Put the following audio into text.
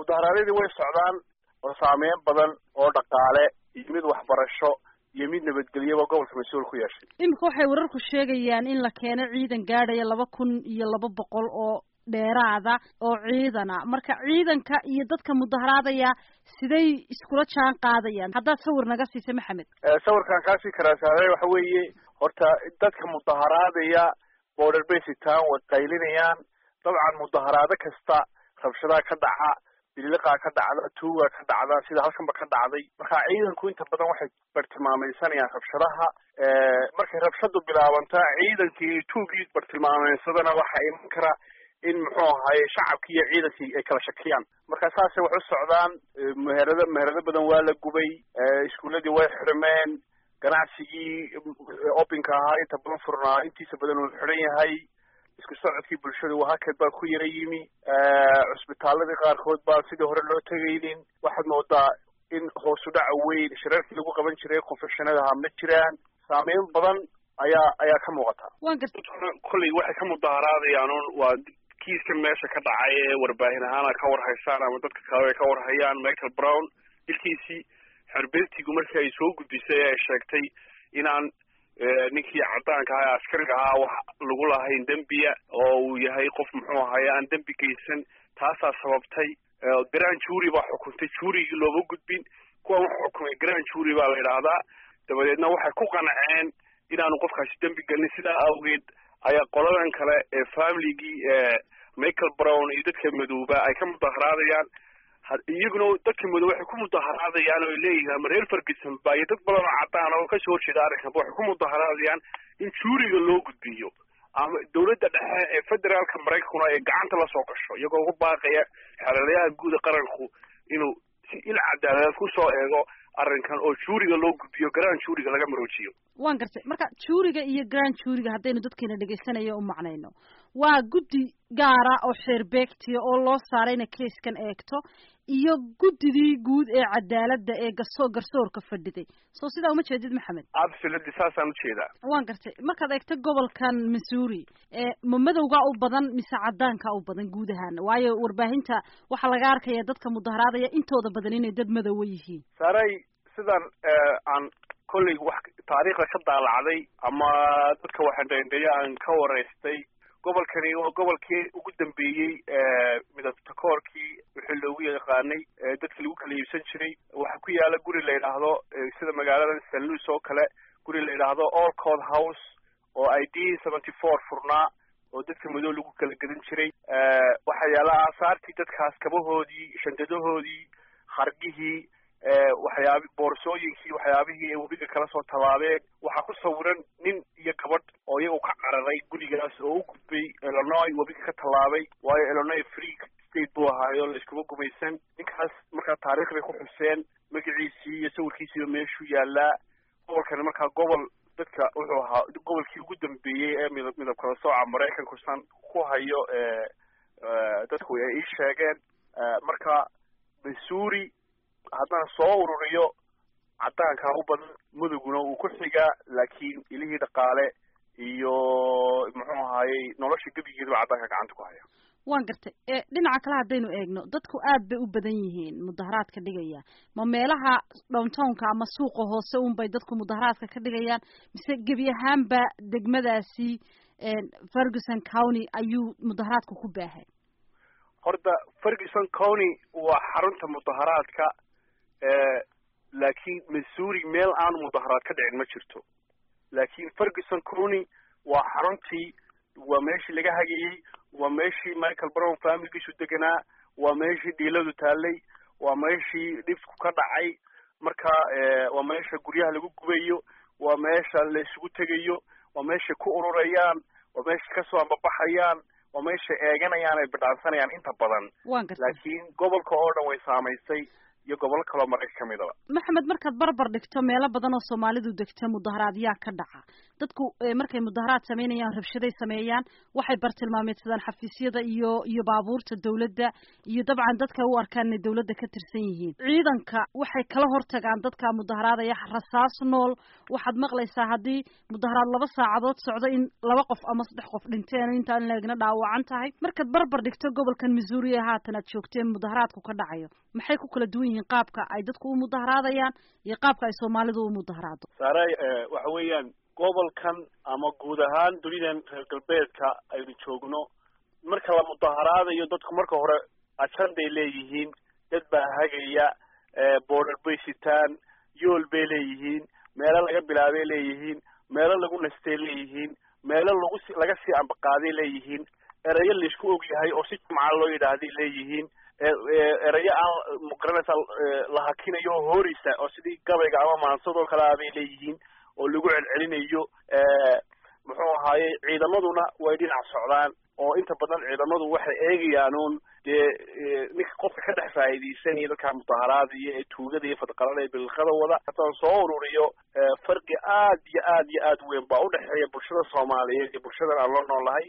mudaharaadyadii way socdaan oo saameyn badan oo dhaqaale iyo mid waxbarasho iyo mid nabadgelyaba gobolka mas-uul ku yeeshay iminka waxay wararku sheegayaan in la keeno ciidan gaadhaya laba kun iyo laba boqol oo dheeraada oo ciidana marka ciidanka iyo dadka mudaharaadaya siday iskula jaan qaadayaan haddaad sawir naga siisa maxamed sawirkaan kaasii karaa saare waxa weeye horta dadka mudaharaadaya border basitan way qaylinayaan dabcan mudaharaado kasta rabshadaha ka dhaca biliqaa ka dhacda tuuga ka dhacda sida halkanba ka dhacday marka ciidanku inta badan waxay bartilmaamaysanayaan rabshadaha markay rabshadu bilaabantaa ciidankii tuugii bartilmaamaysadana waxaa iman kara in muxuu ahaye shacabkii iyo ciidankii ay kala shakiyaan marka saasay wax u socdaan meherado meherado badan waa la gubay iskuuladii way xirmeen ganacsigii opinka ahaa inta badan furnaa intiisa badan uu xidhan yahay isku socodkii bulshada wahakad baa ku yara yimi cusbitaaladii qaarkood baan sidii hore loo tegaynin waxaad moodaa in hoosu dhaca weyn shirarkii lagu qaban jiray confectionadaha ma jiraan saameyn badan ayaa ayaa ka muuqata waan garta kolley waxay ka mudaharaadayaan un waa kiiska meesha ka dhacay ee warbaahin ahaana ka warhaysaan ama dadka kale ay ka warhayaan michael brown ilkiisii xerbentigu markii ay soo gudbisay ay sheegtay inaan ninkii cadaanka ahaa ee askariga ahaa wax lagu lahayn dembiya oo uu yahay qof muxuu ahaye aan dembi geysan taasaa sababtay grand jury baa xukuntay jurygii looma gudbin kuwan wax xukumay grand jury baa la yidhaahdaa dabadeedna waxay ku qanceen inaanu qofkaasi dembi gelin sidaa awgeed ayaa qoladan kale ee familigii michael brown iyo dadka madooba ay ka mudaharaadayaan iyaguna dadka madow waxay ku mudaharaadayaan oo ay leeyihiin ama reer ferguson ba iyo dad badan oo cadaan oo kasoo horjeeda arrinkanba waxay ku mudaharaadayaan in juuriga loo gudbiyo ama dawladda dhexe ee federaalka maraykankuna ay gacanta lasoo gasho iyagoo ugu baaqaya xeelalayaha guuda qaranku inuu si il cadaaladeed kusoo eego arrinkan oo juuriga loo gudbiyo grand juuriga laga maroojiyo waan gartay marka juuriga iyo grand juuriga haddaynu dadkeena dhegaysanayo u macnayno waa guddi gaara oo xeerbeegtiya oo loo saarayna keiskan eegto iyo guddidii guud ee cadaaladda ee gaso garsoorka fadhiday soo sidaa uma jeedid maxamed absolutely saasaan ujeedaa waan gartay markaad eegto gobolkan missouri ma madowgaa u badan mise cadaanka u badan guud ahaan waayo warbaahinta waxaa laga arkaya dadka mudaharaadaya intooda badan inay dad madowa yihiin saaray sidan aan kolley wax taariikhda ka daalacday ama dadka waxandhendheeya aan ka waraystay gobolkani waa gobolkii ugu dambeeyey midabta koorkii wixii loogu yaqaanay dadkii lagu kala iibsan jiray waxaa ku yaala guri la yidhaahdo sida magaaladan st louis oo kale guri la yidhaahdo all court house oo i d seventy four furnaa oo dadka madow lagu kala gedan jiray waxaa yaala aasaartii dadkaas kabahoodii shandadahoodii hargihii waxyaabi boorsooyinkii waxyaabihii ay webiga kala soo tallaabeen waxaa ku sawiran nin iyo gabadh oo iyagu ka cararay gurigaas oo u gudbay illinois webiga ka tallaabay waayo illinois free state buu ahaayo la iskuma gumaysan ninkaas markaa taarikh bay ku xuseen magaciisii iyo sawirkiisiiba meeshuu yaalaa gobolkani markaa gobol dadka wuxuu ahaa gobolkii ugu dambeeyey ee midab midab kala sooca maraykanku san ku hayo dadku ay ii sheegeen marka missouri haddaan soo ururiyo cadaankaa u badan muduguna uu ku xigaa laakiin ilihii dhaqaale iyo muxuu ahaayey nolosha gebigeedaba cadaanka gacanta ku haya waan gartay dhinaca kale haddaynu eegno dadku aad bay u badan yihiin mudaharaadka dhigaya ma meelaha downtownka ama suuqa hoose unbay dadku mudaharaadka ka dhigayaan mise gebi ahaanba degmadaasi ferguson county ayuu mudaharaadka ku baahay horta ferguson county waa xarunta mudaharaadka laakiin missouri meel aan mudaharaad ka dhicin ma jirto laakiin ferguson county waa xaruntii waa meeshii laga hagayey waa meeshii michael brown familigiisu deganaa waa meeshii dhiiladu taallay waa meeshii dhibku ka dhacay marka waa meesha guryaha lagu gubayo waa meesha la isugu tegayo waa meeshay ku ururayaan waa meeshay kasoo ambabaxayaan waa meeshay eeganayaan ay bidhaansanayaan inta badan laakiin gobolka oo dhan way saamaysay iyo gobollo kaloo marayka ka midaba maxamed markaad barbar dhigto meelo badan oo soomaalidu degta mudaharaadyaa ka dhaca dadku markay mudaharaad sameynayaan rabshaday sameeyaan waxay bartilmaameedsadaan xafiisyada iyo iyo baabuurta dawladda iyo dabcan dadka u arkaan inay dawladda ka tirsan yihiin ciidanka waxay kala hortagaan dadka mudaharaadaya rasaas nool waxaad maqlaysaa haddii mudaharaad laba saacadood socdo in laba qof ama saddex qof dhinteen intaan leegna dhaawacan tahay markaad barbar dhigto gobolkan missouri ee haatan aad joogteen mudaharaadku ka dhacayo maxay ku kala duwan yihiin qaabka ay dadku u mudaharaadayaan iyo qaabka ay soomaalidu u mudaharaado saare waxa weeyaan gobolkan ama guud ahaan dunidan reer galbeedka aynu joogno marka la mudaharaadayo dadku marka hore ajanday leeyihiin dad baa hagaya border bay sitaan yool bay leeyihiin meelo laga bilaabay leeyihiin meelo lagu nastay leeyihiin meelo lagu si laga sii ambaqaaday leeyihiin erayo laisku og yahay oo si jumca loo yidhaahday leeyihiin erayo aan magaranaysa la hakinayo oo hooreysa oo sidii gabayga ama maansadoo kale ah bay leeyihiin oo lagu celcelinayo muxuu ahaaye ciidamaduna way dhinac socdaan oo inta badan ciidamadu waxay eegayaan uun dee ninka qofka ka dhex faa'iidaysanaya dadkaa mudaharaadaya ee tuugada iyo fadqalada ee bilqada wada haddaan soo ururiyo farqi aad iyo aad iyo aad weyn baa udhexeeya bulshada soomaaliyeed iyo bulshadan aan la noolahay